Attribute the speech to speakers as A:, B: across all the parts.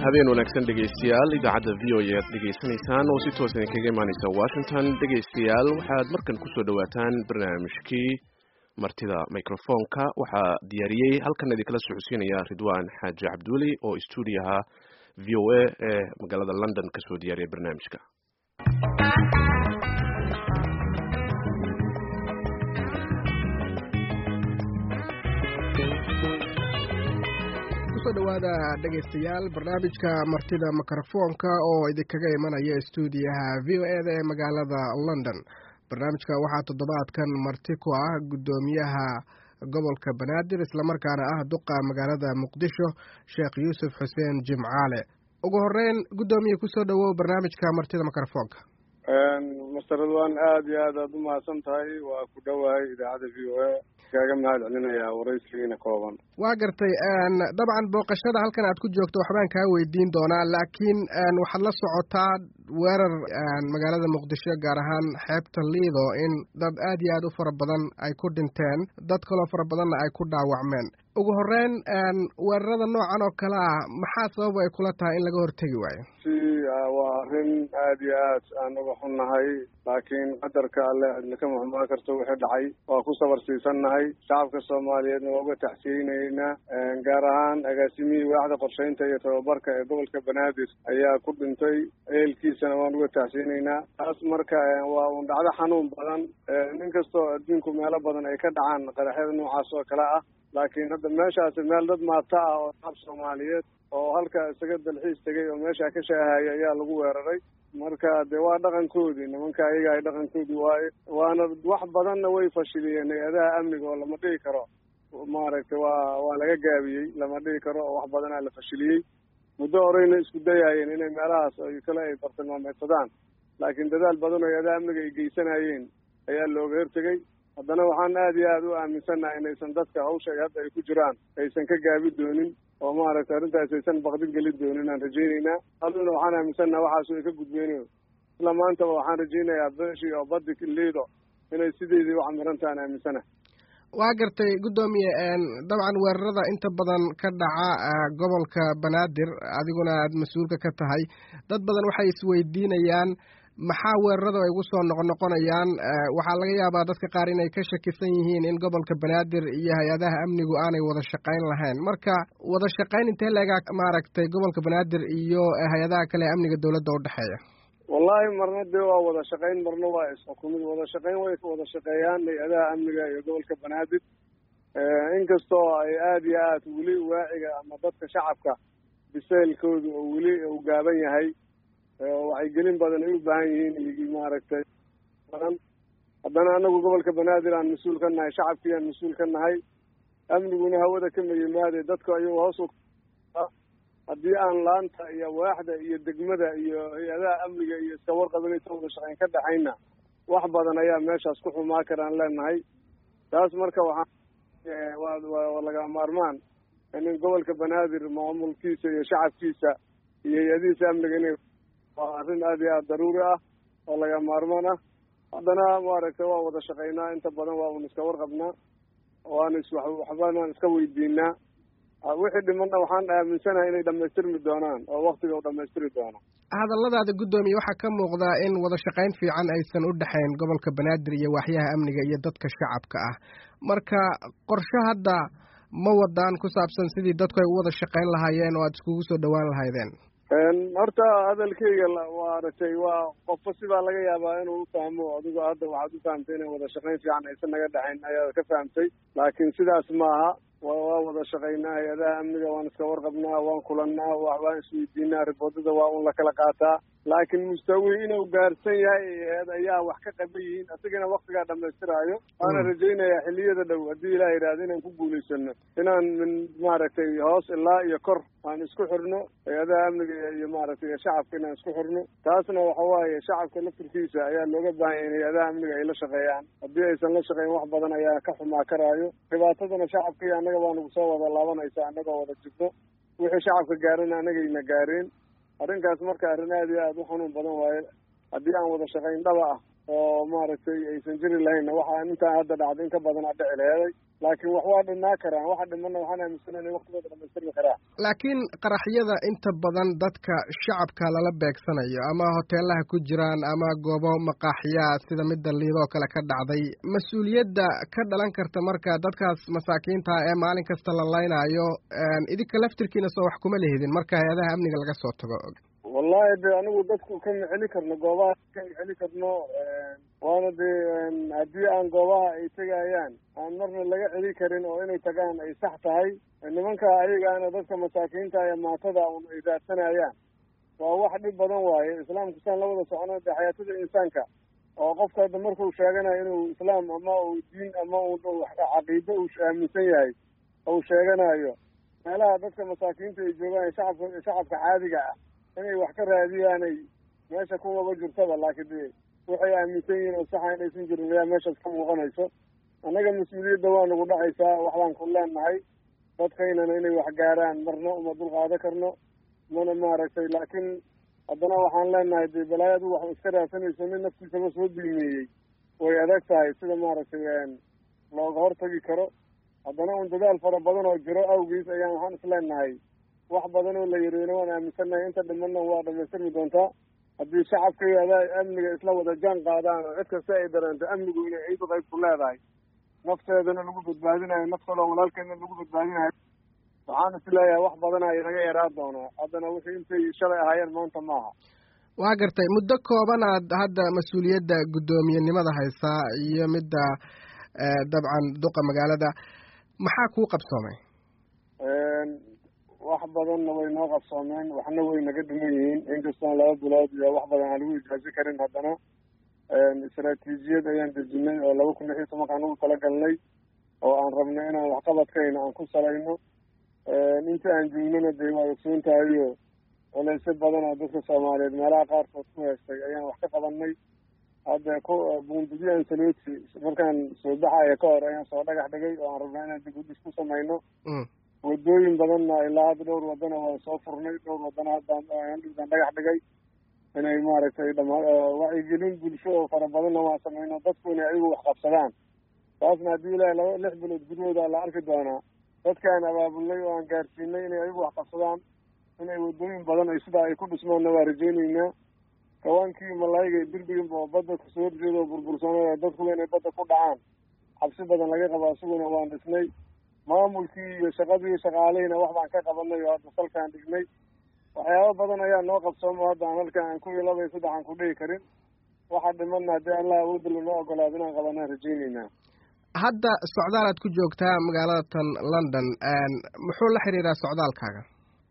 A: habeen wanaagsan dhegaystayaal idaacadda v o e aad dhegaysanaysaan oo si toos idinkaga imaaneysa washington dhegaystayaal waxaad markan kusoo dhawaataan barnaamijkii martida microfonka waxaa diyaariyey halkan idinkala socodsiinaya ridwan xaaji cabduuli oo stuudiyaha v o a ee magaalada london kasoo diyaariyay barnaamijka
B: kusoo dhawaada dhegaystayaal barnaamijka martida mikrofoonka oo idinkaga imanaya stuudiyaha v o e da ee magaalada london barnaamijka waxaa toddobaadkan marti ku ah guddoomiyaha gobolka banaadir islamarkaana ah duqa magaalada muqdisho sheekh yuusuf xuseen jimcaale ugu horeyn guddoomiye kusoo dhawow barnaamijka martida mikrofoonka
C: master ridwan aada iyo aad aad u mahadsan tahay waa ku dhowahay idaacadda v o a kaaga mahad celinayaa waraysigiina kooban
B: waa gartay dabcan booqashada halkan aad ku joogto waxbaan kaa weydiin doonaa laakiin waxaad la socotaa weerar magaalada muqdisho gaar ahaan xeebta liido in dad aad iyo aad u fara badan ay ku dhinteen dad kaloo fara badanna ay ku dhaawacmeen ugu horeyn weerarada noocan oo kale ah maxaa sabab ay kula tahay in laga hortegi waayo
C: si waa arrin aada iyo aad aan uga xunnahay laakiin qadarka alle cidna ka muxmaan karto wixii dhacay waa ku sabar siisannahay shacabka soomaaliyeedna waa uga taxsiyeynaynaa gaar ahaan agaasimihii waaxda qorshaynta iyo tababarka ee gobolka banaadir ayaa ku dhintay ehelkiisana waan uga taxsiyeynaynaa taas marka waa un dhacdo xanuun badan nin kastoo adduunku meelo badan ay ka dhacaan qaraxyada noocaas oo kale ah laakiin hadda meeshaasi meel dad maata ah oo shacab soomaaliyeed oo halka isaga dalxiis tegay oo meeshaa ka shaahaya ayaa lagu weeraray marka dee waa dhaqankoodii nimanka ayaga ay dhaqankoodii waaye waana wax badanna way fashiliyeen hay-adaha amniga oo lama dhihi karo maaragtay waa waa laga gaabiyey lama dhihi karo oo wax badanaa la fashiliyey muddo horeyna isku dayaayeen inay meelahaas kale ay bartilmaameedsadaan laakiin dadaal badan oo hay-adaha amniga ay geysanayeen ayaa looga hortegey haddana waxaan aada iyo aada u aaminsannahay inaysan dadka hawsha hadda ay ku jiraan aysan ka gaabi doonin oo maaragtay arrintaas aysan baqdin gelin doonin aan rajaynaynaa aduna waxaan aaminsannaha waxaas way ka gudbeynayo isla maantaba waxaan rajaynayaa beeshii oo badi liido inay sideedii ucamirantaha aan aaminsanahay
B: waa gartay guddoomiye dabcan weerarada inta badan ka dhaca gobolka banaadir adiguna aad mas-uulka ka tahay dad badan waxay isweydiinayaan maxaa weerarada ay ugu soo noqonoqonayaan waxaa laga yaabaa dadka qaar inay ka shakisan yihiin in gobolka banaadir iyo hay-adaha amnigu aanay wada shaqayn lahayn marka wada shaqayn intee leegaa maaragtay gobolka banaadir iyo hay-adaha kale ee amniga dowladda udhexeeya
C: wallahi marna dee waa wada shaqayn marna waa isxukumid wada shaqayn way wada shaqeeyaan hay-adaha amniga iyo gobolka banaadir inkastoo ay aada iyo aad weli waaciga ama dadka shacabka bisaylkooda oo weli uu gaaban yahay wacyigelin badan ay u baahan yihiin iyo maaragtay badan haddana anagu gobolka banaadir aan mas-uul ka nahay shacabkii aan mas-uul ka nahay amniguna hawada ka mayimaade dadku ayuu hoos haddii aan laanta iyo waaxda iyo degmada iyo hay-adaha amniga iyo iska warqabanaysa wada shaqayn ka dhexayna wax badan ayaa meeshaas ku xumaa karaan leenahay taas marka waxaa waa laga maarmaan in gobolka banaadir maamulkiisa iyo shacabkiisa iyo hay-adihiisa amniga inay waa arrin aada iyo aada daruuri ah oo laga maarmaan ah haddana maaragtay waa wada shaqaynaa inta badan waa un iska warqabnaa waana is waxbaan iska weydiinaa wixii dhimanna waxaan aaminsanahay inay dhamaystirmi doonaan oo waktiga u dhamaystiri doono
B: hadalladaada guddoomiye waxaa ka muuqdaa in wada shaqayn fiican aysan u dhexayn gobolka banaadir iyo waaxyaha amniga iyo dadka shacabka ah marka qorshe hadda ma wadaan ku saabsan sidii dadku ay u wada shaqayn lahaayeen oo aada iskugu soo dhowaan lahaydeen
C: horta hadalkeyga waa aragtay waa qofba sibaa laga yaabaa inuu ufahmo adigo hadda waxaad u fahamtay inay wada shaqayn fiican aysan naga dhexayn ayaad ka fahamtay laakiin sidaas maaha waa wada shaqaynaa hay-adaha amniga waan iska warqabnaa waan kulannaa waan isweydiinaa riboodada waa un la kala qaataa laakiin mustawi inuu gaarsan yahay ayaa wax ka qaban yihiin isagana waktigaa dhamaystiraayo waana rajaynayaa xiliyada dhow haddii ilaah yidhahda inaan ku guulaysano inaan min maaragtay hoos ilaa iyo kor aan isku xirno hay-adaha amniga iyo maaragtay shacabka inaan isku xirno taasna waxa waaye shacabka laftirkiisa ayaa looga baahan yahay in hay-adaha amniga ay la shaqeeyaan haddii aysan la shaqeyn wax badan ayaa ka xumaa karaayo dhibaatadana shacabka iyo annaga baa nagu soo wada laabanaysa annagoo wada jirno wixii shacabka gaarana annagayna gaareen arrinkaas marka arrin aada iyo aada u xanuun badan waaye haddii aan wada shaqayn dhaba ah oo maaragtay aysan jiri lahaynna waxaa intaan hadda dhacda in ka badan a dhici laheeday laakiin wax waa dhimaa karaan waxa dhimana waxaan aaminsana inay waktigooda dhamaystirmi karaan
B: laakiin qaraxyada inta badan dadka shacabka lala beegsanayo ama hoteelaha ku jiraan ama goobo maqaaxiyaa sida midda liidoo kale ka dhacday mas-uuliyadda ka dhalan karta marka dadkaas masaakiinta ee maalin kasta la laynaayo idinka laftirkiina soo wax kuma lihidin marka hay-adaha amniga laga soo tago
C: wallahi de anigu dadku kama celi karno goobaha kama celi karno waana dee haddii aan goobaha ay tegayaan aan marna laga celi karin oo inay tagaan ay sax tahay nimanka ayagaana dadka masaakiinta ee maatada un ay raadsanayaan waa wax dhib badan waaye islaamku saan la wada socono de xayaatada insaanka oo qofka hadda markuu sheeganayo inuu islaam ama uu diin ama uu caqiido uu aaminsan yahay uu sheeganayo meelaha dadka masaakiinta ay joogaan shacabka shacabka caadiga ah inay wax ka raadiyaanay meesha kumaba jirtaba laakiin de waxay aaminsan yihiin oo saxa inaysan jirin ayaa meeshaas ka muuqanayso annaga mas-uuliyadda waa nagu dhacaysaa waxbaan ku leenahay dadkaynana inay wax gaaraan marna uma dulqaado karno mana maaragtay laakiin haddana waxaan leenahay de balaayadu wax iska raadsanayso nin naftiisaba soo dulmeeyey way adag tahay sida maaragtay looga hortagi karo haddana un dadaal fara badan oo jiro awgiis ayaan waxaan isleenahay wax badan oo la yiriina waan aaminsannahay inta dhimanna waa dhamaystirmi doontaa haddii shacabka iyo adaa amniga isla wada jaan qaadaan oo cid kasta ay dareento amnigu inay ciidu qayb ku leedahay nafteedana lagu badbaadinayo naf kaloo walaalkeedna lagu badbaadinayo waxaan is leeyahay wax badana inaga yaraa doonaa haddana wixii intay shalay ahaayeen maanta maaha
B: waa gartay muddo koobanaad hadda mas-uuliyadda guddoomiyenimada haysaa iyo midda dabcan duqa magaalada maxaa kuu qabsoomay
C: wax badanna way noo qabsoomeen waxna way naga dhiman yihiin inkastoon laba bilood iyo wax badan aan lagu ijaazi karin haddana istaraatiijiyad ayaan dejinay oo laba kun lix iyo tobankaan ugu talagalnay oo aan rabno inaan waxqabadkayna aan ku salayno inta aan joognana dee waa ogsoon tahayo culaysyo badan oo dadka soomaaliyeed meelaha qaarkood ku heestay ayaan wax ka qabanay hadda ku buundidyo ansaloti markaan soo baxaya ka hor ayaan soo dhagax dhigay oo aan rabnaa inaan dib u dhis ku samayno wadooyin badanna ilaa hadda dhowr wadana waan soo furnay dhowr wadana haddaan dhagax dhigay inay maaragtay dhama wacyigelin bulsho oo fara badanna waan samayno dadku inay ayagu wax qabsadaan taasna haddii ilaahay laba lix bilood gudahooda la arki doonaa dadkaan abaabulnay oo aan gaarsiinay inay ayagu wax qabsadaan inay wadooyin badan ay sidaa ay ku dhismaanna waa rajaynaynaa kawaankii malaayga derbigan oo badda kasoo horjeeda oo burbursanay dadkuba inay badda ku dhacaan cabsi badan laga qabo isaguna waan dhisnay maamulkii iyo shaqadii shaqaalihina wax baan ka qabanay oo hadda salkaan dhignay waxyaaba badan ayaa noo qabsoomo hadda aan halkan aan ku iyo laba iyo saddex aan ku dhihi karin waxa dhimanna haddii allah awoodda lanoo ogolaado inaan qabanaan rajaynaynaa
B: hadda socdaalaad ku joogtaa magaalada tan london muxuu la xiriiraa socdaalkaaga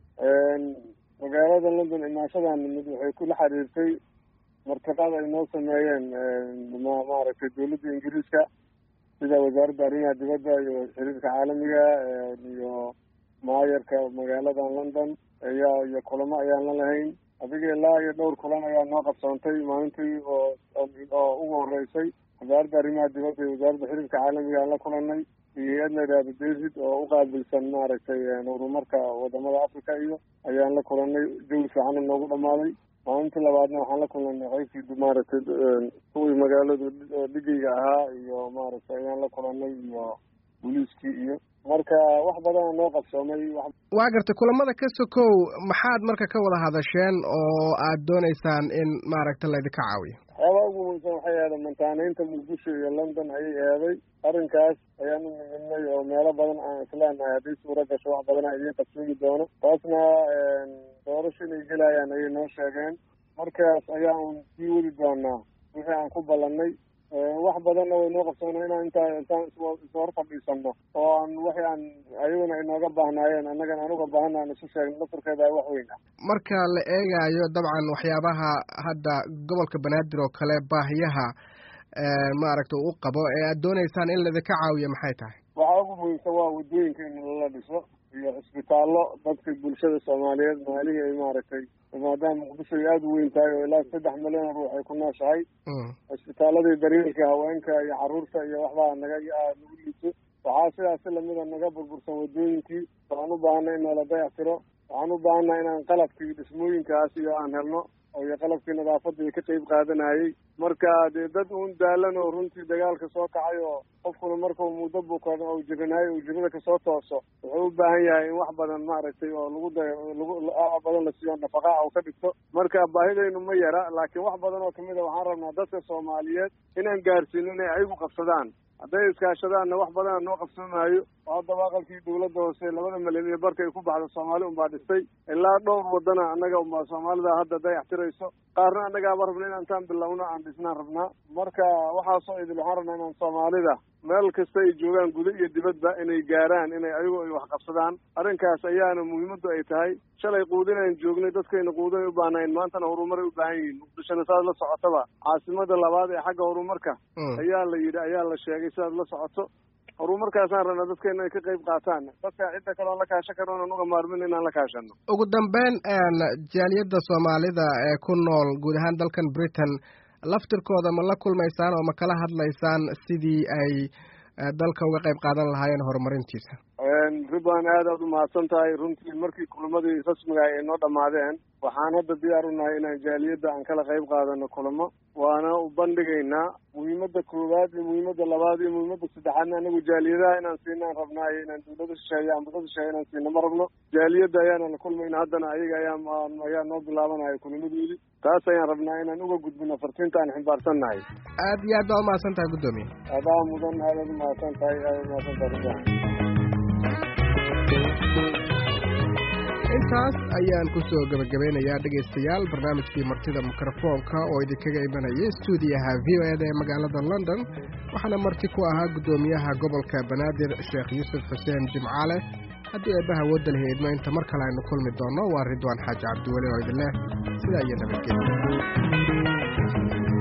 C: magaalada london imaashadan mid waxay kula xiriirtay martiqaad ay noo sameeyeen maaragtay dawladda ingiriiska sida wasaaradda arrimaha dibadda iyo xiriirka caalamiga iyo maayarka magaaladan london ayaa iyo kulamo ayaan la lahayn adiga ilaa iyo dhowr kulan ayaa noo qabsoontay maalintii oo oo ugu horeysay wasaaradda arrimaha dibadda iyo wasaaradda xiriirka caalamiga aan la kulanay iyo hay-ad la yidhahdo david oo uqaabilsan maaragtay horumarka wadamada africa iyo ayaan la kulanay jawi fiicana noogu dhamaaday maalintii labaadna waxaan la kulanay qaybtii maaragtay kuwii magaaladu dhigayga ahaa iyo maaragtay ayaan la kulanay iyo booliiskii iyo marka wax badana noo qabsoomay
B: waa gartay kulamada ka sokow maxaad marka ka wada hadasheen oo aad dooneysaan in maaragta laydinka caawiyo
C: waxyaabaa ugu muhiimsan waxay ahayd mantaanaynta muqdisho iyo london ayay eeday arrinkaas ayaan u nimidnay oo meelo badan aan isleenahay hadday suura gasho wax badana idiin qabsoomi doono taasna doorasho inay gelayaan ayay noo sheegeen markaas ayaa un sii wadi doonaa wixii aan ku ballannay wax badanna way noo qabsoona inaan intaa intaan ishor fadhiisano oo aan wixii aan ayaguna inooga baahnaayeen annagana aan uga baahana aan isu sheegno lafurkeeda wax weyn ah
B: marka la eegaayo dabcan waxyaabaha hadda gobolka banaadir oo kale baahiyaha maaragta u qabo ee aad dooneysaan in laidinka caawiyo maxay tahay
C: waxaa ugu muhiimsan waa wadooyinka in lala dhiso iyo cisbitaallo dadka bulshada soomaaliyeed maalihii ay maaragtay maadaama muqdisho ay aada u weyn tahay oo ilaa saddex milyan ruux ay ku nooshahay cisbitaaladii daryeelka haweenka iyo caruurta iyo waxbaa naga nagu liito waxaa sidaas si lamida naga burbursan wadooyinkii waxaan u baahanay in noola dayac tiro waxaan u baahannaha inaan qalabkii dhismooyinkaas iyo aan helno iyo qalabkii nadaafadda ka qeyb qaadanayay marka dee dad uun daalan oo runtii dagaalka soo kacay oo qofkuna markuu muddo bukan oo jiranayo uu jirada kasoo tooso wuxuu u baahan yahay in wax badan maaragtay oo lagu da lagu badan la siiyo nafaqaa u ka dhigto marka baahidaynu ma yara laakiin wax badan oo kamid a waxaan rabnaa dadka soomaaliyeed inaan gaarsiino inay ayagu qabsadaan hadday iskaashadaanna wax badana noo qabsamaayo oo haddaba aqalkii dawladda hoose labada milyan iyo barka ay ku baxda soomaali unbaa dhistay ilaa dhowr wadana annaga unbaa soomaalida hadda dayaxtirayso qaarna annagaaba rabna in intaan bilowno aan dhisnaan rabnaa marka waxaasoo idil waxaan rabnaa inaan soomaalida meel kasta ay joogaan guda iyo dibadba inay gaaraan inay ayagu ay wax qabsadaan arrinkaas ayaana muhiimaddu ay tahay shalay quudinaan joognay dadkayna quudinay u baahnayn maantana horumaray u baahan yihiin muqdishona saad la socotaba caasimada labaad ee xagga horumarka ayaa la yidhi ayaa la sheegay sidaad la socoto horumarkaasaan rabnaa dadkeena ay ka qayb qaataan dadka cidda kale oon la kaashan karno inaan uga maarmin inaan la kaashano
B: ugu dambeyn jaaliyadda soomaalida ee ku nool guud ahaan dalkan britain laftirkooda ma la kulmaysaan oo ma kala hadlaysaan sidii ay dalka uga qayb qaadan lahaayeen horumarintiisa
C: ridwan aad aad u mahadsan tahay runtii markii kulamadii rasmiga ay noo dhammaadeen waxaan hadda diyaar u nahay inaan jaaliyadda aan kala qayb qaadano kulamo waana u bandhigaynaa muhiimadda koowaad iyo muhiimadda labaad iyo muhiimadda saddexaadna anagu jaaliyadaha inaan siinaan rabnaa iyo inaan dawlada shisheeye ambasada shisheeye inaan siino ma rabno jaaliyadda ayaana la kulmayna haddana ayaga ayaa ayaa noo bilaabanaya kulamadoodii taas ayaan rabnaa inaan uga gudbino fartiinta aan ximbaarsan nahay
B: aad iyo aad baa umahadsan tahay guddoomiye
C: adaa mudan aad aad umahadsan tahay aad umahadsan tahay ridwan
B: intaas ayaan kusoo gebagabeynayaa dhegaystayaal barnaamijkii martida mikrofoonka oo idinkaga imanayay stuudiyaha v o eda ee magaalada london waxaana marti ku ahaa guddoomiyaha gobolka banaadir sheekh yuusuf xuseen jimcaale haddii eebbaha wadda lahi idmo inta mar kale aynu kulmi doonno waa ridwaan xaaji cabdiweli oo idin leh sidaa iyo nabadgelya